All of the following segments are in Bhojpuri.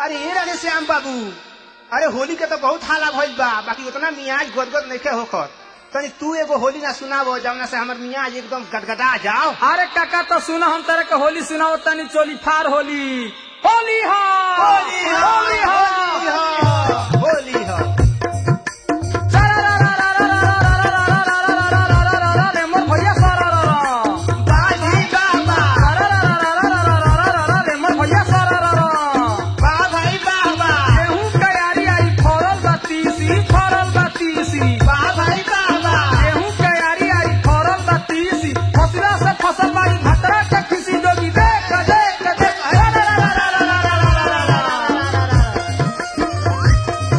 अरे ये राधे श्याम बाबू अरे होली के तो बहुत हाला भइल बा बाकी उतना मियाज गदगद नहीं होकर तनी तू एगो होली ना सुनाबो जौना से हमर मियाज एकदम गदगदा जाओ अरे काका तो सुना हम तरह के होली सुनाओ तनी चोली फार होली होली हो होली हो होली हो होली हो रे मोर भैया सारा रा रा। बाजी बाबा रे मोर भैया सारा रा रा। बा भाई बाबा गेहूं के यारी आई फरल बा तीसी, फरल बा तीसी। बा भाई बाबा गेहूं के यारी आई फरल बा तीसी। फसला से फसल बाड़ी भतरा के खिसी जोगी देख देख देख अरे रा रा रा रा रा रा रा रा रा रा रा रा।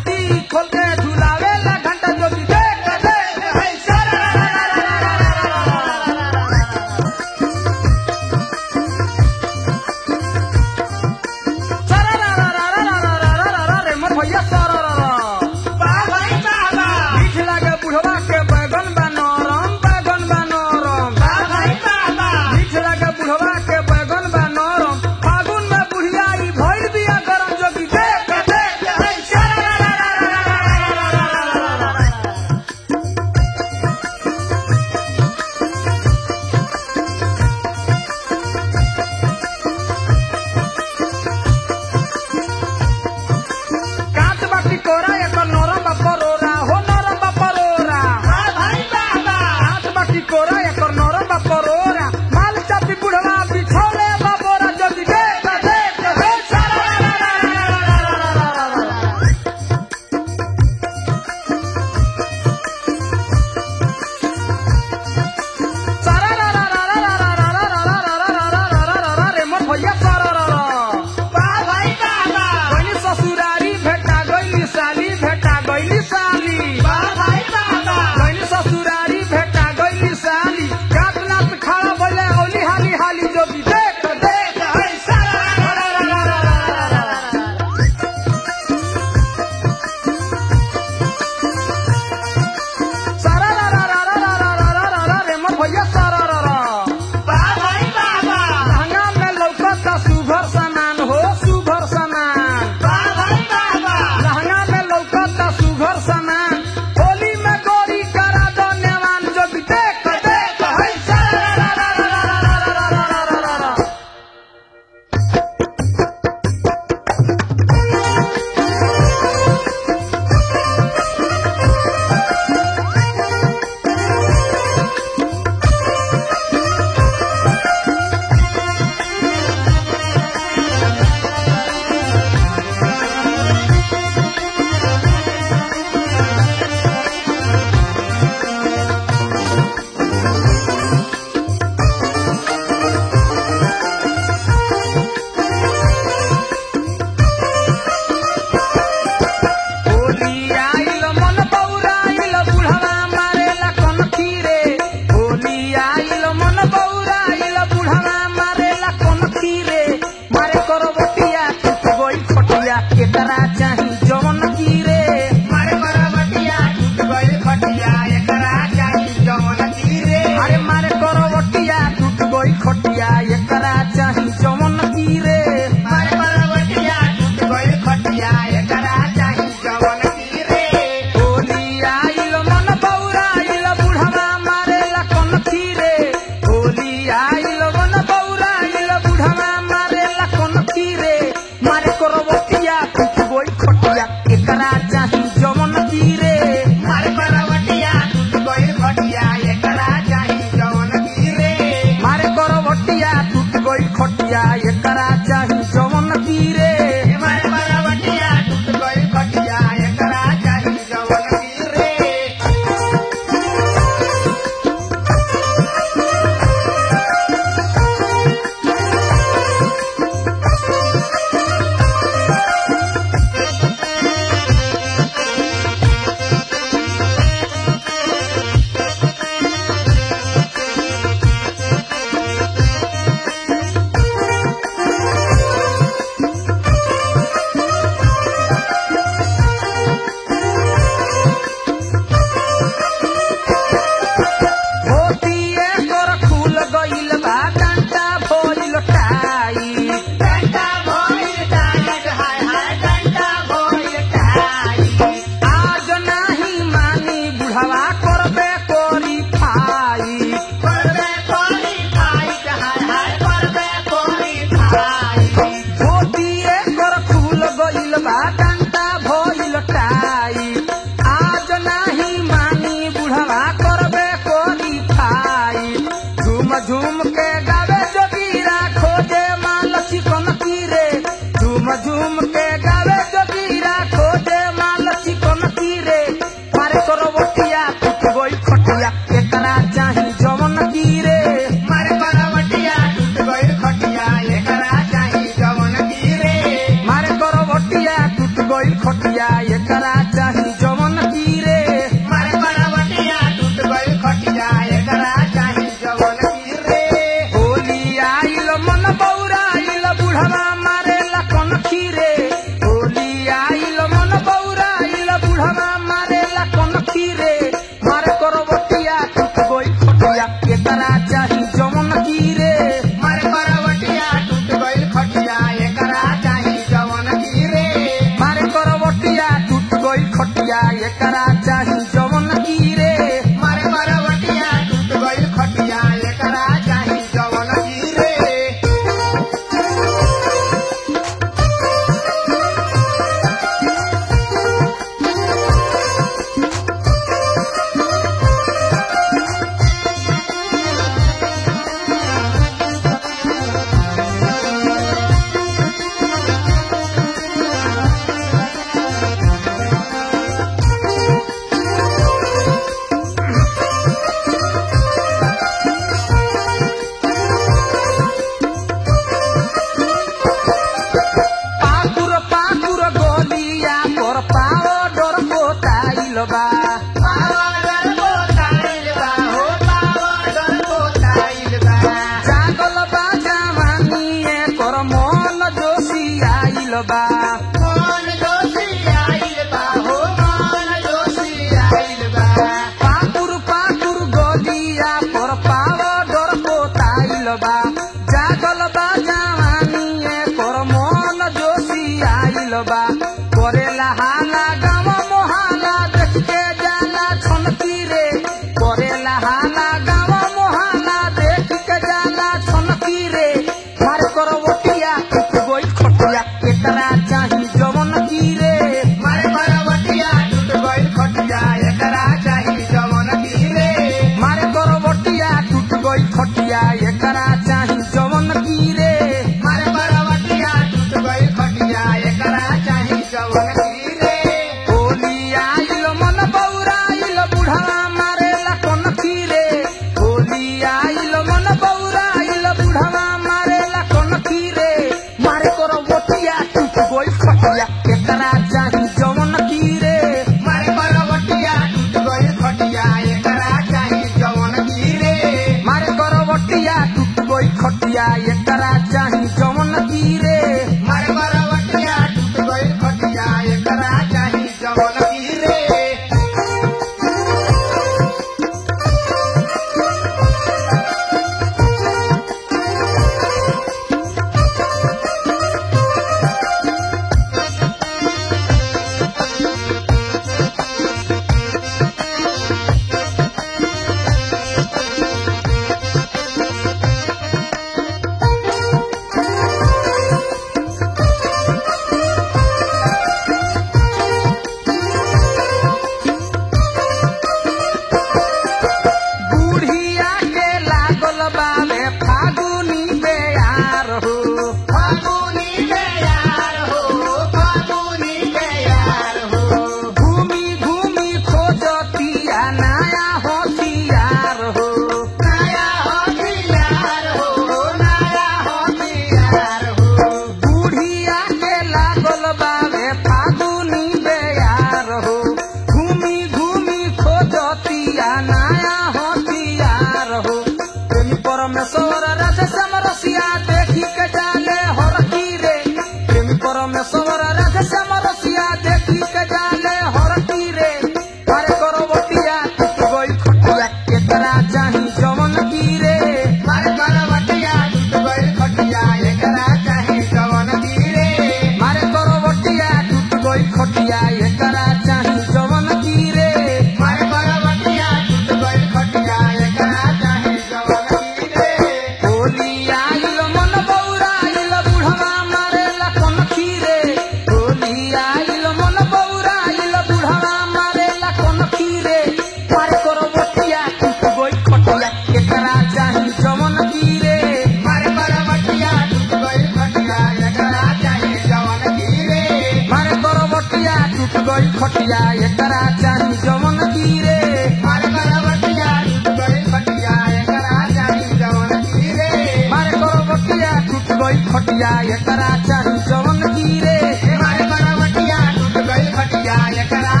खटिया एकरा चाही जवन गिरे मारे करवटिया टूट गई खटिया एकरा चाही जवन गिरे मारे करवटिया टूट गई खटिया एकरा चाही जवन गिरे मारे करवटिया टूट गई खटिया एकरा